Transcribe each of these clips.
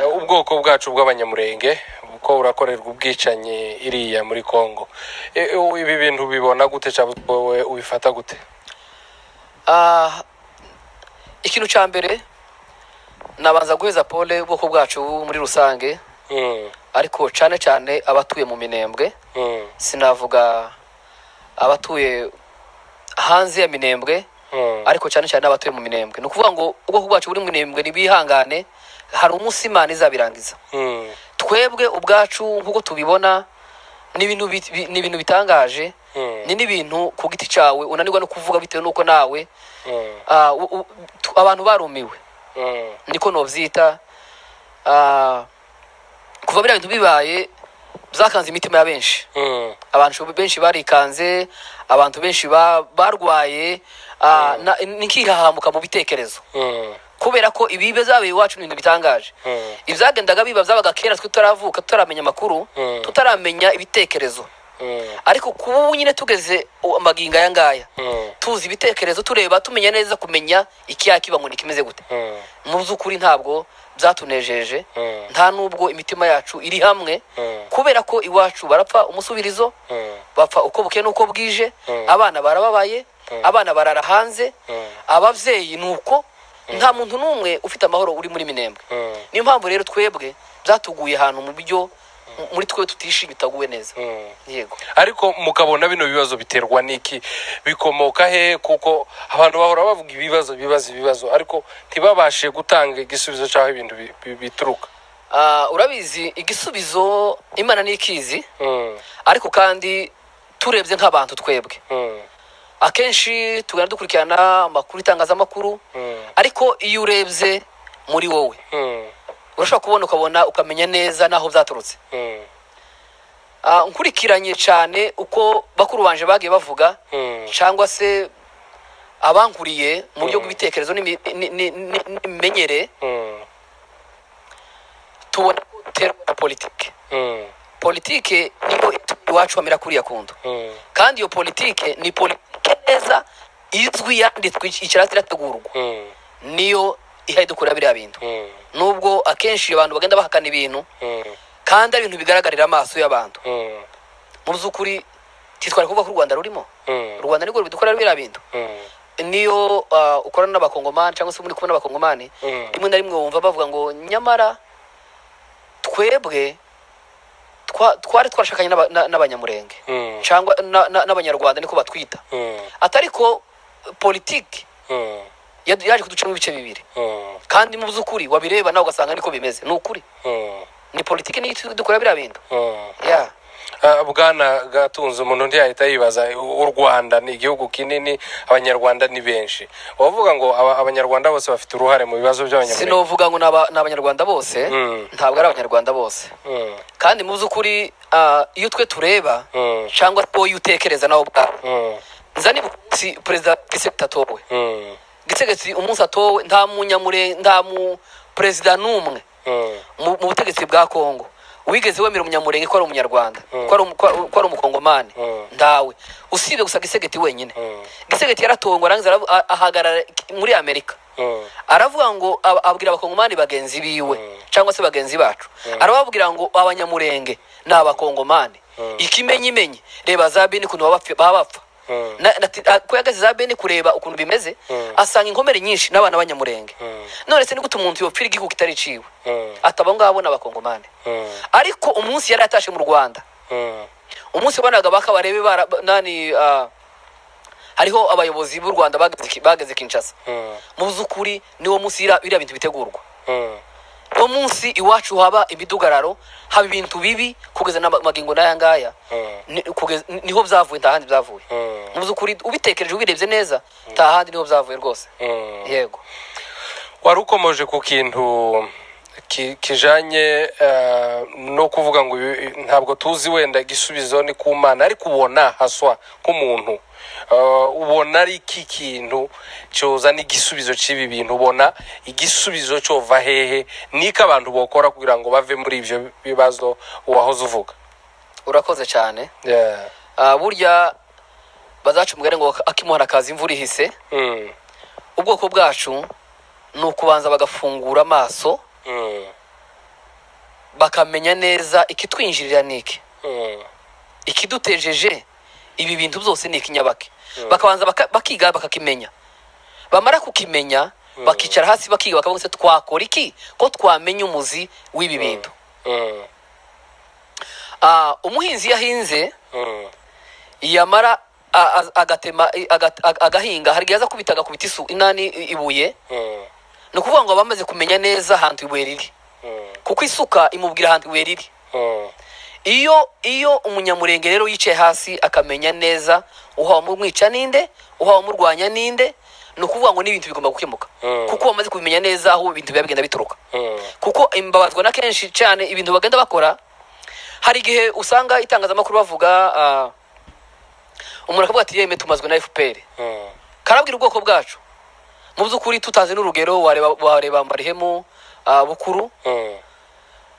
ubwoko bwacu bw'abanyamurenge kuko burakorerwa ubwicanyi iriya muri congo ibi bintu ubibona gute cyangwa wowe ubifata gute ikintu cya mbere nabanza guheza pole ubwoko bwacu muri rusange Mm, ariko cyane cyane abatuye mu minembwe mm, sinavuga abatuye hanze ya minembwe mm, ariko cyane cyane abatuye mu minembwe ni ukuvuga ngo ubwoko bwacu buri mu minembwe ntibihangane hari umunsi imana izabirangiza mm, twebwe ubwacu nk'uko tubibona ni ibintu bit- bi- ni ibintu bitangaje mm, ni n'ibintu ku giti cyawe unanirwa no kuvuga bitewe n'uko nawe mm, ah, u- u- tu- abantu barumiwe mm, niko nobyita ah, kuva biriya bintu bibaye byakanze imitima ya benshi mm, abantu benshi barikanze abantu benshi ba- barwaye ah, na- nikihahamuka mu bitekerezo mm, kubera ko ibi bizabaye iwacu ni ibintu bitangaje mm, ibyagendaga biba byabaga kera twe tutaravuka tutaramenya amakuru Mm. tutaramenya ibitekerezo mm, ariko kuba ubu nyine tugeze u- amagingo aya ngaya mm, tuzi ibitekerezo tureba tumenya neza kumenya ikiyakiba ngo nikimeze gute mm, mu by'ukuri ntabwo byatunejeje mm, nta n'ubwo imitima yacu iri hamwe mm, kubera ko iwacu barapfa umusubirizo mm, bapfa uko bukeye n'uko bwije Mm. abana barababaye Mm. abana barara hanze mm, ababyeyi ni uko nta muntu n'umwe ufite amahoro uri muri minembwe mm. niyo mpamvu rero twebwe byatuguye ahantu mu buryo muri twe tutishimye tutaguwe neza yego ariko mukabona bino bibazo biterwa n'iki bikomoka he kuko abantu bahora bavuga ibibazo ibibazo ibibazo ariko ntibabashe gutanga igisubizo cy'aho ibintu bi- bi- bituruka Ah, urabizi igisubizo imana ni ikizi Mm, ariko kandi turebye nk'abantu twebwe mm, akenshi tugana dukurikirana amakuru itangazamakuru mm, ariko iyo urebye muri wowe mm, urashobora kubona ukabona ukamenya neza n'aho byaturutse mm, Ah, nkurikiranye cyane uko bakuru banje bagiye bavuga mm, cyangwa se abankuriye mu buryo Mm. bw'ibitekerezo n'imi- ni- ni- ni- n'imimenyere mm, tubona ko duterwa na politike mm, politike niyo ituma iwacu hamera kuriya kundo mm, kandi iyo politike ni politike neza izwi yanditswe icyatsi irategurwa mm, niyo ihaye dukora biriya bintu mm, nubwo akenshi abantu bagenda bahakana ibintu mm, kandi ari ibintu bigaragarira amaso y'abantu mm, mu by'ukuri titwara kuvuga ko u rwanda rurimo mm, u rwanda nirwo rubidukorera biriya bintu mm, niyo ah, ukorana n'abakongomani cyangwa se muri kumwe n'abakongomani Mm. rimwe na rimwe wumva bavuga ngo nyamara twebwe twa- twari twarashakanye n'aba- na- n'abanyamurenge mm, cyangwa na- na- n'abanyarwanda niko batwita mm, atari ko eh, politiki mm, yad- yaje kuducamo ibice bibiri mm, kandi mu by'ukuri wabireba nawe ugasanga niko bimeze ni ukuri mm, ni politiki niyo itu- dukora biriya bintu mm. ya Ah, bwana gatunze umuntu ntiyahita yibaza u rwanda ni igihugu kinini abanyarwanda ni benshi wavuga ngo aba- abanyarwanda bose bafite uruhare mu bibazo by'abanyarwanda sinovuga ngo ni aba- ni abanyarwanda bose Mm. ntabwo ari abanyarwanda bose Mm, kandi mu by'ukuri ah, iyo twe tureba mm, cyangwa se wowe utekereza nawe ubwawe mm, nza niba umunsi perezida gisegeti atowe mm, gisegeti umunsi atowe nta munyamure nta mu perezida n'umwe mm, mu mu butegetsi bwa kongo wigeze wemera umunyamurenge ko ari umunyarwanda Mm. ko ari umu- ko ari- ko ari umukongomani Mm. ntawe usibye gusa gisegeti wenyine Mm. gisegeti yaratongo ngo arangiza aravu- a- ahagarara muri amerika mm, aravuga ngo ab- abwira abakongomani bagenzi biwe Mm. cyangwa se bagenzi bacu arababwira ngo abanyamurenge ni abakongomani Mm. ikimenyimenyi reba za beni ukuntu baba bapfi- baba bapfa Mm. Na- na- ti- a- ko yagaze za beni kureba ukuntu bimeze Mm. asanga inkomere nyinshi n'abana b'abanyamurenge Mm. none se ni gute umuntu yopfira igihugu itariciwe mm, ataba ngabo ni abakongomani mm, ariko umunsi yari yatashe mu rwanda mm, umunsi wabanaga bakabarebe bara ba- nani ah, hariho abayobozi b'u rwanda bageze ki- bageze kinshasa mm, mu by'ukuri niwo munsi ira- biriya bintu bitegurwa mm, uwo munsi iwacu haba imidugararo haba ibintu bibi kugeza n'amagingo n'aya ngaya mm, ni- kugeza- ni- niho byavuye nta handi byavuye mm, mu by'ukuri ubitekereje ubirebye neza nta handi niho byavuye rwose mm. yego wari ukomeje ku kintu ki- kijanye eh, no kuvuga ngo ibi- ntabwo tuzi wenda igisubizo ni ku mana ariko ubona haswa nk'umuntu Eh, ubona ari iki kintu cyozana igisubizo cy'ibi bintu ubona igisubizo cyova hehe niko abantu bokora kugira ngo bave muri ibyo bibazo wahoze uvuga urakoze cyane Yeah. Ah, burya bazaca umugani ngo akimuhana akaza imvura ihise Mm, ubwoko bwacu ni ukubanza bagafungura amaso mm, bakamenya neza ikitwinjirira ni iki Mm. ikidutejeje ibi bintu byose ni ikinyabake bakabanza baka- bakiga bakakimenya bamara kukimenya bakicara hasi bakiga bakavuga se twakora iki ko twamenya umuzi w'ibi bintu Mm. Ah, umuhinzi iyo ahinze Mm. yamara a- a- agatema i- aga- aga- agahinga hari igihe aza kubita agakubita isu inani i- ibuye Mm. ni ukuvuga ngo bamaze kumenya neza ahantu ibuye riri Mm. kuko isuka imubwira ahantu ibuye riri Mm. iyo iyo umunyamurenge rero yicaye hasi akamenya neza uwamumwica ninde uwamurwanya ninde ni ukuvuga ngo n'ibintu bigomba gukemuka Mm. kuko bamaze kubimenya neza aho ibintu biba bigenda bituruka Mm. kuko imbabazwa na kenshi cyane ibintu bagenda bakora hari igihe usanga itangazamakuru bavuga ah, umuntu akavuga ati yeme tumazwe na fpr Mm. karabwira ubwoko bwacu mu by'ukuri tutazi n'urugero wareba wareba marihemu ah, bukuru Mm.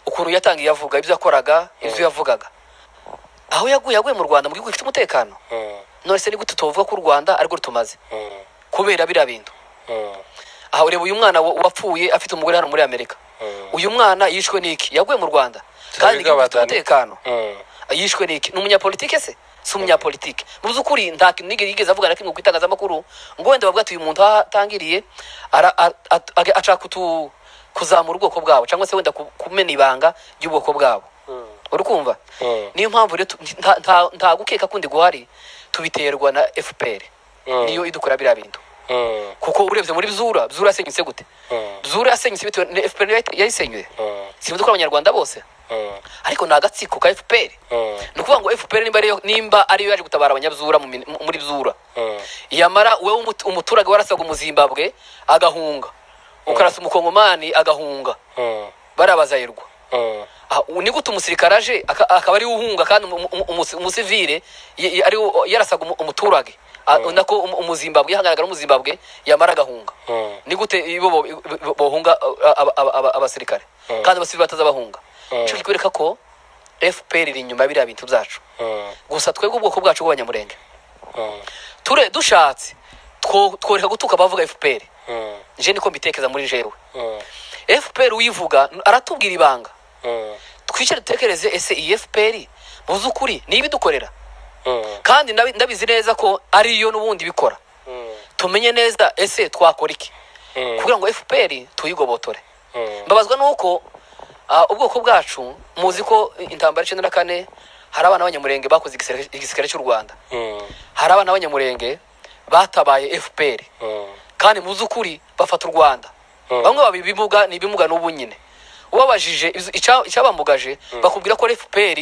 ukuntu yatangiye avuga ibyo yakoraga ibyo yavugaga aho yaguye yaguye mu rwanda mu gihugu gifite umutekano Mm. none se nigute tuvuga ko u rwanda arirwo rutumaze Mm. kubera biriya bintu Mm. aha ureba uyu mwana wa- wapfuye afite umugore hano muri amerika Mm. uyu mwana yishwe n'iki yaguye mu rwanda kandi igihugu gifite Badani. umutekano Mm. yishwe n'iki ni umunyapolitike se si umunyapolitike mu by'ukuri nta kintu nigeze yigeze avuga na kimwe ku itangazamakuru ngo wenda bavuga ati uyu muntu aho atangiriye ara- a- a- a- ashaka kutu- kuzamura ubwoko bwabo cyangwa se wenda ku- kumena ibanga ry'ubwoko bwabo Mm. uri kumva Mm. niyo mpamvu rero tu- nta- nta- nta gukeka kundi guhari tubiterwa na fpr Mm. niyo idukora biriya bintu Mm. kuko urebye muri bzura bzura yasenyutse gute Mm. bzura yasenyutse bitewe na fpr yayite- yayisenyuye Mm. si ibyo dukora abanyarwanda bose Mm. ariko ni agatsiko ka fpr Mm. ni ukuvuga ngo fpr nimba ariyo nimba ariyo yaje gutabara abanyabzura mu min- muri bzura Mm. yamara wowe umut- umuturage warasaga umuzimbabwe agahunga ukarasa umukongomani agahunga Mm. barabazayirwa Mm. Ah, u- ni gute umusirikare aje aka- akaba ari we uhunga kandi umu- umu- umusi- umusivire ye- ye- ari we yarasaga umu- umuturage Ah, nako umu- umuzimbabwe yihanganiraga n'umuzimbabwe yamara agahunga Mm. ni gute bo bo- bo- bohunga uh, aba- aba- aba- abasirikare Mm. kandi abasirikare batazabahunga Mm. icyo kikwereka ko fpr iri inyuma ya biriya bintu byacu Mm. gusa twebwe ubwoko bwacu bw'abanyamurenge Mm. ture dushatse two- tworeka gutuka abavuga fpr Mm. nje niko mbitekereza muri jewe Mm. fpr uyivuga aratubwira ibanga Mm. twicare dutekereze ese iyi fpr mu by'ukuri ni ibidukorera Mm. kandi ndabi- ndabizi neza ko ariyo n'ubundi bikora Mm. tumenye neza ese twakora iki Mm. kugira ngo fpr tuyigobotore Mm. mbabazwa n'uko ah, ubwoko bwacu muzi ko intambara y'icyenda na kane hari abana b'abanyamurenge bakoze igisirikare- igisirikare cy'u rwanda Mm. hari abana b'abanyamurenge batabaye fpr Mm. kandi mu by'ukuri bafata u rwanda Mm. bamwe baba ibimuga ni ibimuga n'ubu nyine ubabajije izo- icya- icyabambugaje bakubwira ko fpr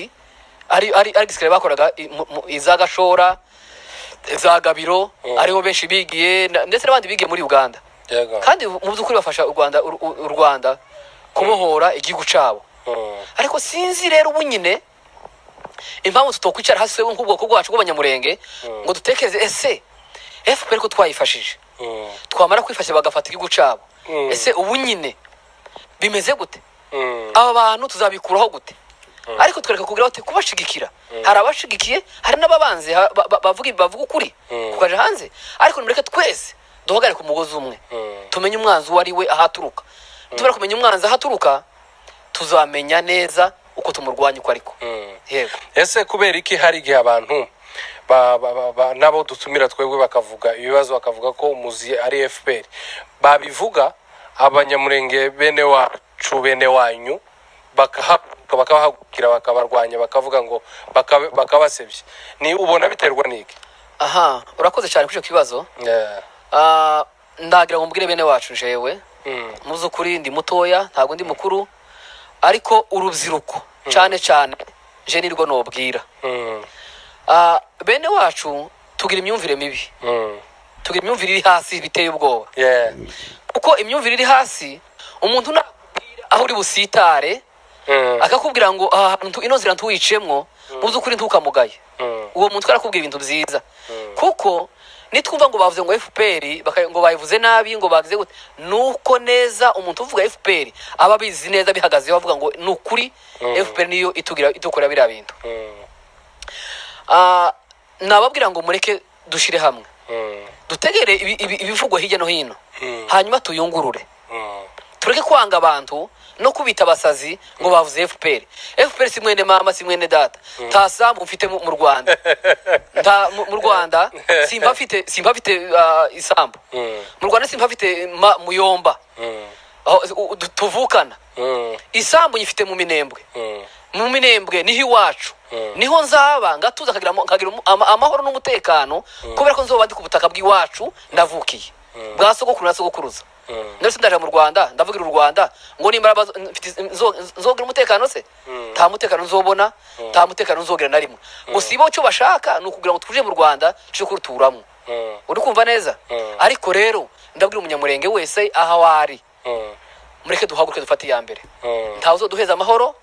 ari ari ari igisirikare bakoraga i- mu- mu- iza gashora za gabiro Mm. ariho benshi bigiye na- ndetse n'abandi bigiye muri uganda Yego. kandi mu by'ukuri bafasha u rwanda u- u u rwanda kubohora igihugu cyabo Mm. ariko sinzi rero ubu nyine impamvu tutokwicara hasi twebwe nk'ubwoko bwacu bw'abanyamurenge ngo dutekereze ese fpr ko twayifashije Mm. twamara kwifashisha bagafata igihugu cyabo Mm. ese ubu nyine bimeze gute Mm. aba bantu tuzabikuraho gute ariko twereka kugira bati kubashigikira hari abashigikiye hari n'ababanze ha- ba- ba- bavuga bavuga ukuri Mm. kukaja hanze ariko nimureke twese duhagarare ku mugozi umwe Mm. tumenye umwanzi uwo ari we aho aturuka tubara kumenya umwanzi aho aturuka tuzamenya neza uko tumurwanya uko ariko Mm. yego ese kubera iki hari igihe abantu ba- ba- ba- ba- n'abo dutumira twebwe bakavuga ibibazo bakavuga ko umuzi ari fpr babivuga abanyamurenge bene wacu bene wanyu bakahaguruka bakabahagurukira bakabarwanya bakavuga ngo baka- bakabasebye ni ubona biterwa n'iki aha urakoze cyane kuri icyo kibazo Yeah. Ah, ndagira ngo mbwire bene wacu jewe Mm. mu by'ukuri ndi mutoya ntabwo ndi mukuru ariko urubyiruko cyane cyane je nirwo nubwira Mm. Ah, bene wacu tugira imyumvire mibi Mm. tugira imyumvire iri hasi biteye ubwoba Yeah. kuko imyumvire iri hasi umuntu nakubwira aho uri busitare Mm. akakubwira ngo aha hantu ino nzira ntuwicemo mu by'ukuri ntukamugaye Mm. uwo muntu arakubwira ibintu byiza kuko nitwumva ngo bavuze ngo fpr baka- ngo bayivuze nabi ngo bagize gute nuko neza umuntu uvuga fpr aba abizi neza bihagazeho avuga ngo ni ukuri fpr niyo itugira itukora biriya bintu Mm. Ah, nababwira ngo mureke dushire hamwe Mm. dutegere ibi- ibi- ibivugwa hirya no hino Mm. hanyuma tuyungurure Mm. tureke kwanga abantu no kubita abasazi ngo bavuze fpr fpr si mwene mama si mwene data nta sambu mfite mu mu rwanda nta mu- mu rwanda simba mfite simba mfite ah, isambu Mm. mu rwanda simba mfite ma- muyomba Mm. aho u- du- tuvukana Mm. isambu nyifite mu minembwe Mm. mu minembwe niho iwacu Mm. niho nzaba ngatuza nkagira mu- nkagira umu- ama- amahoro n'umutekano kubera ko nzoba ndi ku butaka bw'iwacu ndavukiye bwa sogokuru na sogokuruza Mm. ndetse ndaje mu rwanda ndavugira u rwanda ngo n'imbaraga zo- mfite- nzo- nzogira umutekano se Mm. nta mutekano nzobona nta mutekano nzogira na rimwe gusa ibo cyo bashaka ni ukugira ngo tuje mu rwanda tuje kuruturamo Mm. uri kumva neza Mm. ariko rero ndabwira umunyamurenge wese aho ari Mm. mureke duhaguruke dufate iya mbere Mm. ntawe uzoduheza amahoro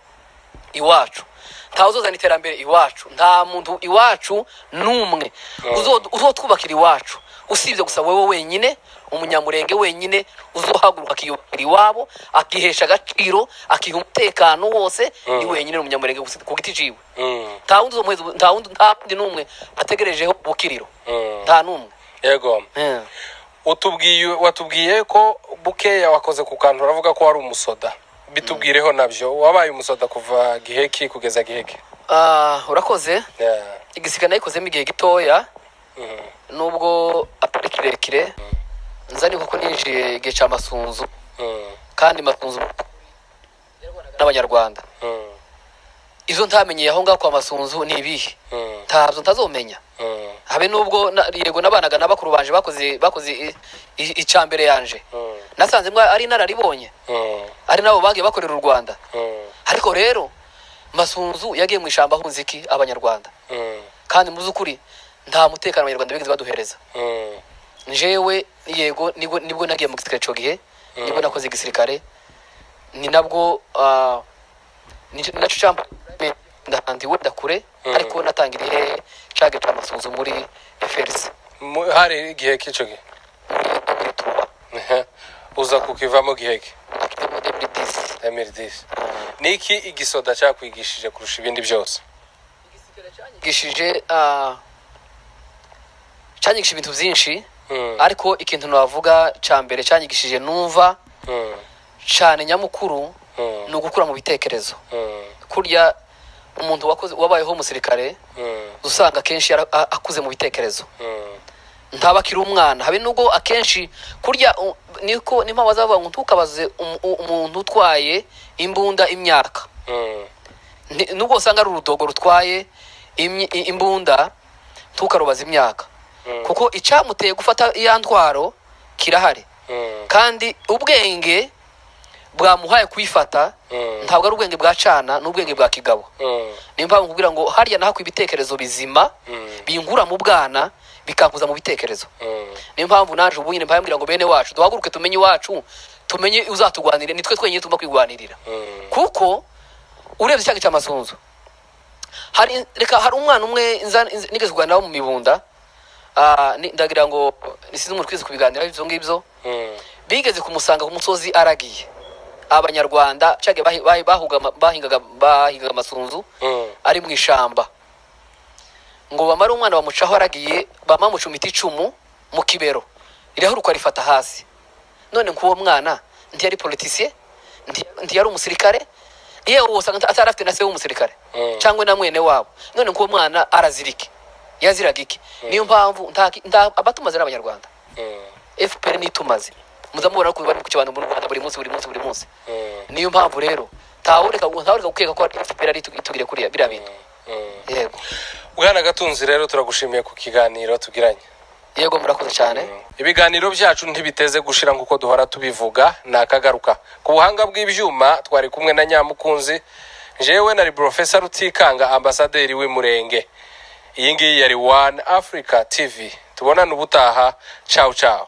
iwacu ntawe uzozana iterambere iwacu nta muntu iwacu n'umwe Uzo- uzotwubakira iwacu usibye gusa wowe wenyine umunyamurenge wenyine uzohaguruka akiyubakira iwabo akihesha agaciro akiha umutekano wose ni wenyine umunyamurenge gusa ku giti ciwe Mm. nta wundi uzomuheza ubu- nta wundi nta wundi n'umwe ategerejeho ubukiriro Mm. nta n'umwe yego Eh. utubwiye watubwiye ko bukeya wakoze ku kantu uravuga ko wari umusoda bitubwireho nabyo wabaye umusoda kuva gihe ki kugeza gihe ki Ah, urakoze Yeah. igisiga nayikozemo igihe gitoya Mm. nubwo atari kirekire nza ni kuko ninjiye igihe cya masunzu Mm. kandi masunzu n'abanyarwanda Mm. izo ntamenyeye aho ngaho kwa masunzu ni ibihe Mm. ntabyo ntazomenya Mm. habe nubwo na- yego nabanaga na bakuru banje bakoze bakoze i- i- icya mbere yanje Mm. nasanze mwa ari inararibonye Mm. ari nabo bagiye bakorera u rwanda Mm. ariko rero masunzu yagiye mu ishyamba ahunze iki abanyarwanda Mm. kandi mu by'ukuri nta mutekano abanyarwanda bigeze baduhereza Mm. jewe yego nibwo nibwo nagiye mu gisirikare cyo gihe nibwo nakoze igisirikare ni nabwo ah, ni nacyo cyampa ndahandiwe ndakure Mm. ariko natangiriye cage cya masunzu muri FRC Mu- hari igihe ki ico gihe Ehe. uza kukivamo gihe ki emiri disi ni iki igisoda cyakwigishije kurusha ibindi byose gishije ah, cyanyigisha ibintu byinshi Mm. ariko ikintu navuga cya mbere cyanyigishije numva Mm. cyane nyamukuru Mm. ni ugukura mu bitekerezo Mm. kurya umuntu wakoze wabayeho umusirikare Mm. usanga akenshi yara- a- akuze mu bitekerezo Mm. ntaba akiri umwana habe nubwo akenshi kurya u- niko niyo mpamvu bazavuga ngo ntukabaze umu- u- umuntu utwaye imbunda imyaka Mm. Ni- nubwo usanga ari urudogo rutwaye imyi- i- imbunda ntukarubaze imyaka Mm. kuko icyamuteye gufata iya ntwaro kirahari Mm. kandi ubwenge bwamuhaye kuyifata Mm. ntabwo ari ubwenge bwa cana n'ubwenge bwa kigabo Mm. niyo mpamvu nkubwira ngo harya nahakwa ibitekerezo bizima Mm. bingura mu bwana bikankuza mu bitekerezo Mm. niyo mpamvu naje ubu nyine mbabwira ngo bene wacu duhaguruke tumenye iwacu tumenye uzatugwanirira nitwe twenyine tugomba kwigwanirira Mm. kuko urebye icyaga cya masunzu hari reka hari umwana umwe nza- nza- nigeze kuganiraho mu mibunda ah, ni- ndagira ngo nisize umuntu twize kubiganiraho ibyo ngibyo Mm. bigeze kumusanga ku musozi aragiye abanyarwanda cyaga bahi- bahi- bahugama- bahingaga bahingaga amasunzu Mm. ari mu ishamba ngo bamare umwana bamucaho aragiye bamamuca imiti icumu mu kibero iraheruka rifata hasi none nk'uwo mwana ntiyari politisiye nti- ntiyari umusirikare yewe usanga atari afite na se w'umusirikare Mm. cyangwa na mwene wabo none nk'uwo mwana arazira iki yaziraga iki niyo mpamvu nta ki- nta- abatumaze ari abanyarwanda Mm. fpr nitumaze muza mubona ko bari kukibantu mu rwanda buri munsi buri munsi buri munsi Mm. niyo mpamvu rero ntawureka ntawureka gukeka ko fpr ari itu- itugire kuriya biriya bintu Mm. yego bwana gatunzi rero turagushimiye ku kiganiro tugiranye yego murakoze cyane ibiganiro byacu ntibiteze gushira nk'uko duhora tubivuga ni akagaruka ku buhanga bw'ibyuma twari kumwe na nyamukunzi jewe na Professor rutikanga ambasaderi w'umurenge iyi ngiyi yari wani afurika tivi tubonane ubutaha cawu cawu